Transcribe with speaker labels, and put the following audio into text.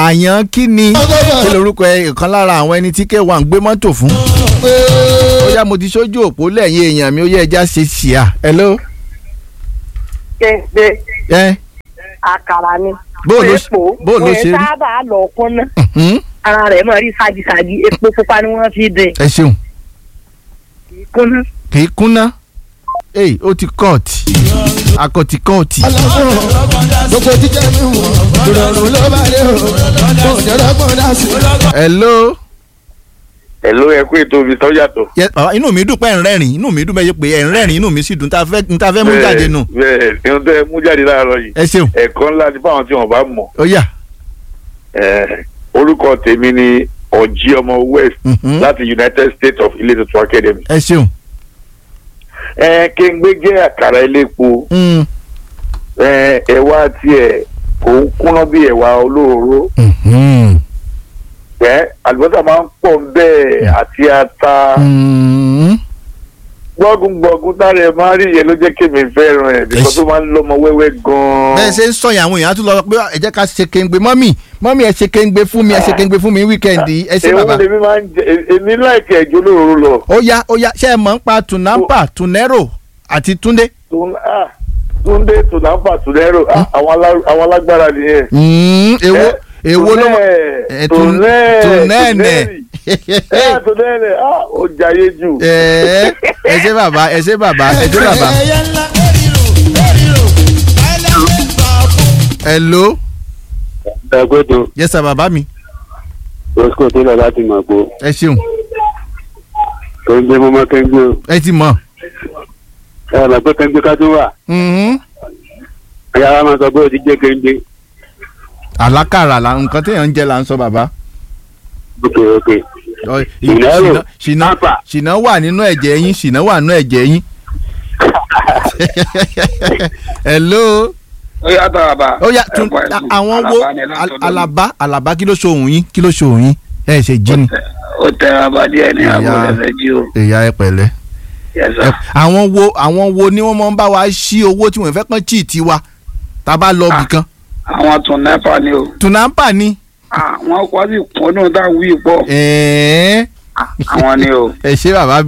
Speaker 1: àyàn kí ni kí lorúkọ ẹ ìkan lára àwọn ẹni tí k1 gbé mọ́tò fún. ó yá mo ti sójú òpó lẹ́yìn èèyàn mi ó yẹ ẹja ṣe ṣìyà. hello.
Speaker 2: kéde
Speaker 1: ẹ
Speaker 2: àkàrà ni.
Speaker 1: Bó ló-
Speaker 2: epo
Speaker 1: bó ló ṣe rí?
Speaker 2: wọ́n sábà lọ kúnná
Speaker 1: mhm,
Speaker 2: ara rẹ̀ mọ̀ rí ṣáàgìṣáàgì epo pupa ni wọ́n fi dín
Speaker 1: ẹ ṣeun
Speaker 2: kúnná.
Speaker 1: kì í kúnná. èyí ó ti kọ́ọ̀tì akọ ti kọ́ọ̀tì.
Speaker 3: gbogbo jíjẹ mi wò ìrọ̀rùn ló bá dé o kò jẹ́rọ̀ gbọ́n dá sí.
Speaker 1: hello.
Speaker 4: Hello, ẹ kú ètò mi tó yàtọ̀.
Speaker 1: Yes, bàbá inú mi dùn pé ẹ̀ ń rẹ́rìn inú mi dùn bẹ́ẹ̀ pé ẹ̀ ń rẹ́rìn inú mi sì dùn tá a fẹ́ tá a fẹ́ mú jáde nù.
Speaker 4: bẹ́ẹ̀ ihun tẹ́ ẹ mú jáde láàárọ̀ yìí
Speaker 1: ẹ ṣeun
Speaker 4: ẹ̀kọ́ ńlá ni fáwọn tí wọ́n bá mọ̀
Speaker 1: ó yá.
Speaker 4: Eh, orúkọ tèmi ni ọ̀jí ọmọ west
Speaker 1: Mhm.
Speaker 4: láti United States of Ilé Tuntun Academy.
Speaker 1: ẹ ṣeun.
Speaker 4: ẹ kéńgbé jẹ́ àkàrà elépo
Speaker 1: Mm.
Speaker 4: ẹ ẹ̀wà tiẹ̀ kò ń kúnná bí ẹ̀wà olóòró
Speaker 1: Mhm.
Speaker 4: ẹ àlùbọ́sà máa ń pọ̀ bẹ́ẹ̀ àti ata
Speaker 1: Mm.
Speaker 4: gbọ́gungbọ̀gun tára ẹ̀ máa rí yẹn ló jẹ́ kémi fẹ́ràn ẹ̀ bíkọ́ tó máa ń lọ́mọ wẹ́wẹ́ gan-an.
Speaker 1: bẹ́ẹ̀ ṣe ń sọ yẹn àwọn èèyàn á tún lọ pé ẹ jẹ́ ká ṣe kéńgbé mọ́mì mọ́mì ẹ ṣe kéńgbé fún mi ẹ ṣe kéńgbé fún mi wíkẹ́ndì ẹ ṣe
Speaker 4: èwo
Speaker 1: bàbá.
Speaker 4: lèmi máa ń jẹ èmi láìkẹ́ ẹ̀jọ́ olóòró lọ.
Speaker 1: ó yá ó yá ṣé ẹ mọ̀ ń pa tunampa tunero àti túndé.
Speaker 4: Tún- ah, túndé tùnàfà tùnẹ́rò ah, àwọn alá- àwọn alágbára nìyẹn.
Speaker 1: Mm, èwo èwo ló mọ ẹ, tun- tunẹ́ẹ̀nẹ̀.
Speaker 4: ẹ tùnẹ́ẹ̀nẹ̀ ah, ó jayé jù.
Speaker 1: ẹ ẹ ṣe bàbá ẹ ṣe bàbá ẹ ṣe bàbá.
Speaker 3: ẹyẹ ńlá lórí rò lórí rò ẹlẹ́gbẹ̀ẹ́ gbà fún.
Speaker 1: hello
Speaker 5: ẹgbẹ́dọ̀
Speaker 1: yes sir bàbá mi
Speaker 5: roscoe tó lọ láti mọ̀ pé
Speaker 1: ẹ ṣeun
Speaker 5: kéńgbé mọ́mọ́ kéńgbé o
Speaker 1: ẹ ti mọ̀.
Speaker 5: ẹ mọ̀ pé kéńgbé ká tó wà
Speaker 1: Mhm.
Speaker 5: ẹ̀yà wa máa sọ pé o ti jẹ́ kéńgbé
Speaker 1: àlákàrà là nǹkan téèyàn ń jẹ là ń sọ bàbá.
Speaker 5: ok ok
Speaker 1: Ọ, ì-
Speaker 5: Ìlérò,
Speaker 1: ṣìnà- ṣìnà
Speaker 5: Tápà.
Speaker 1: ṣìnà wà nínú ẹ̀jẹ̀ yín ṣìnà wà nínú ẹ̀jẹ̀ yín. hello.
Speaker 6: ó yàtọ̀ àbá.
Speaker 1: ó yá tún
Speaker 6: ẹ̀kọ́ ẹ̀sùn.
Speaker 1: àwọn wo
Speaker 6: Àlàbá ni látọ̀dọ̀ mi.
Speaker 1: alaba alaba kí ló ṣohun yín kí ló ṣohun yín ẹ ṣe jí ni.
Speaker 6: ó tẹra bá díẹ̀ ní àbò
Speaker 1: Ìyá.
Speaker 6: lẹ́fẹ̀ẹ́ jí o.
Speaker 1: ìyá ẹ pẹ̀lẹ́.
Speaker 6: yẹsà.
Speaker 1: Ẹ- àwọn wo àwọn wo ni wọ́n máa ń bá wa ṣí owó tí wọ́n fẹ́ kàn chí tiwa tá a bá lọ bì kan.
Speaker 6: àwọn tún nẹ́pà ni o.
Speaker 1: tunampa ni.
Speaker 6: àwọn kọ́ sí kúndùn tá a wí pọ̀.
Speaker 1: ẹ̀ẹ́
Speaker 6: àwọn ni o.
Speaker 1: ẹ ṣe bàbá